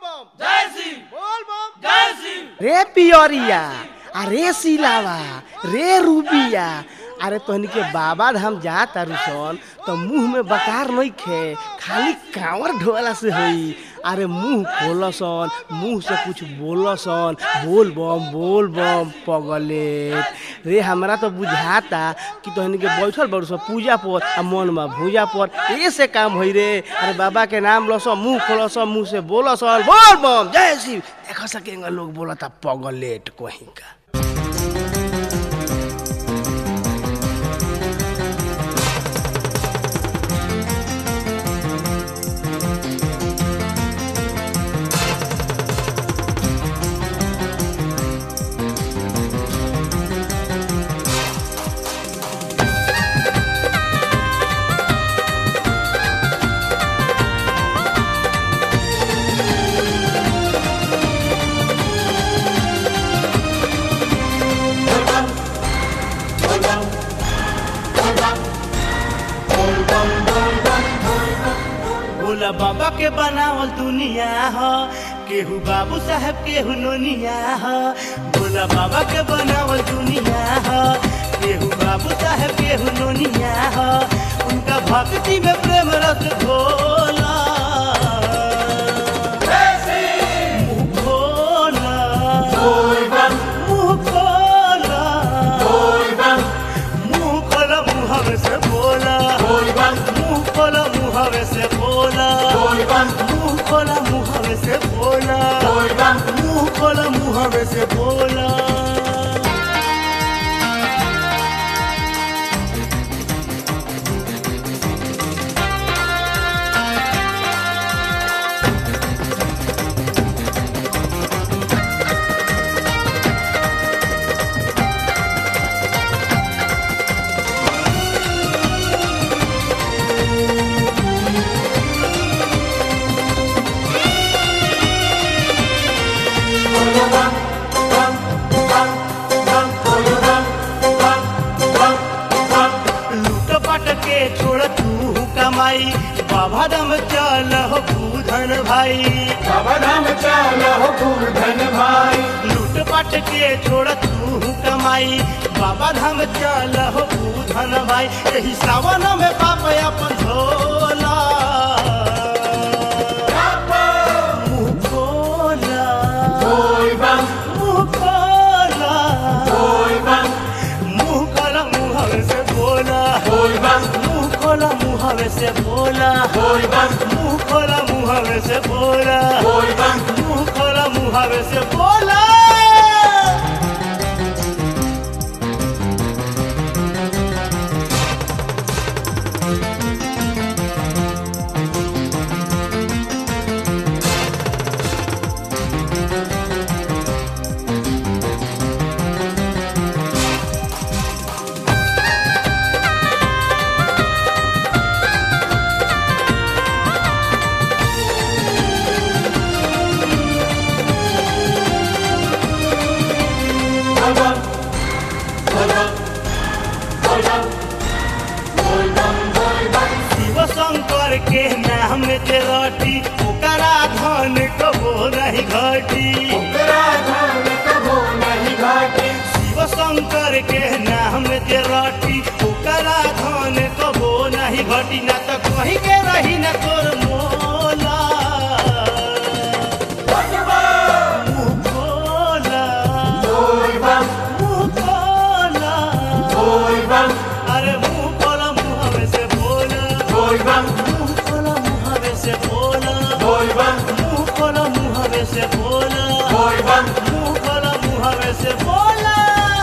बम जय सिंह बोल बम जय सिंह रे पियरिया अरे सिलावा रे रूबिया अरे तोहनी के बाबा धाम जा तारू सन तो मुंह में बकार नहीं खे खाली कांवर ढोला से होई अरे मुंह खोलसन मुंह से कुछ बोलसन बोल बम बोल बम पगलेट रे हमरा तो बुझाता कि तोहनी के बैठल बड़ सब पूजा पर आ मन में भूजा पर ये से काम होई रे अरे बाबा के नाम लस मुंह खोलस मुंह से बोलसन बोल बम जय शिव देख सकेंगे लोग बोलता पगलेट कहीं का भोला बाबा के बनावल दुनिया ह केहू बाबू साहब केहू नोनिया ह भोला बाबा के बनावल दुनिया ह केहू बाबू साहब केहू नोनिया ह उनका भक्ति में प्रेम रस घोला मुँह खोला मुँह खोला मुँह खोला मुँह से बोला मुंह खोला मुहवे से बोला मुंह खोला मुहवे से बोला मुंह खोला मुहवे से बोला लूट पट के छोड़ तू कमाई बाबा दम चल हो पूधन भाई बाबा धाम चलो धन भाई लूट पट के छोड़ तू कमाई बाबा धाम चल हो पूधन भाई यही सावन में पाप अपन झोला मुँह खोला बोल बम मुँह खोला बोल बम मुँह खोला मुँह से बोला बोल बम मुँह खोला मुँह से बोला बोल बम मुँह खोला मुँह से बोला बोल बम मुँह खोला मुँह से बोला बोल बम बोल बम बोल बम बोल बम बोल बम शिव शंकर के नाम जे रटी ओकरा धन कबो नहीं घटी तेरा धाम कबो नहीं घाटी शिव शंकर के नाम जे रटी ओकरा धन कबो नहीं घटी ना तो कहीं के रही ना तोर मोला मुँह खोला बोल बम मुँह खोला बोल बम अरे मुँह खोला मुँह में से बोला बोल बम मुँह खोला मुँह में से बोला बोल बम मुँह खोला मुँह में से बोला बोल बम मुँह खोला मुँह में से बोला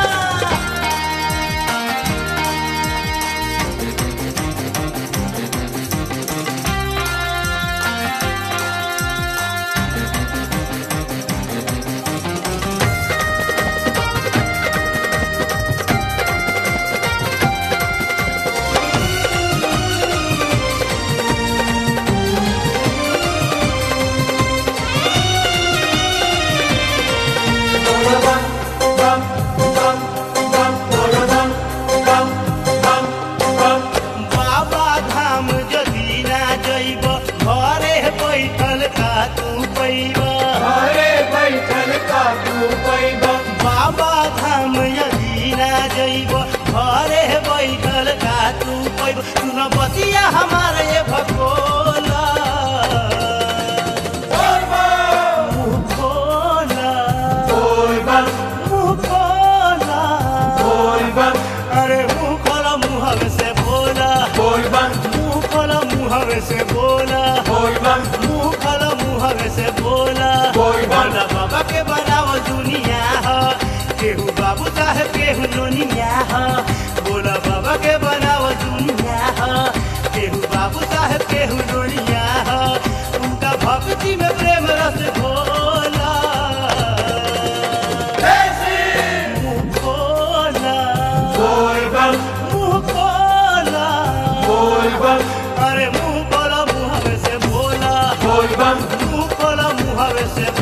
बोल बम बम बम बम बोल बम बम बम बम बाबा धाम जदी ना जइब घरे बैठल का तू पैबा हमारे ये भगोला मुंह खोला मुंह खोला अरे मुंह खोला मुंह से बोला मुंह खोला मुंह से बोला मुंह खोला मुंह से बोला बोला बाबा के बनाओ दुनिया हो केहू बाबू साहब केहू नोनिया हो बोला बाबा के बनाओ दुनिया हो केहू बाबू साहब केहू नोनिया हो उनका भक्ति में प्रेम रस भोला मुंह खोला मुंह खोला अरे मुंह खोला मुंह से बोला मुंह खोला मुंह से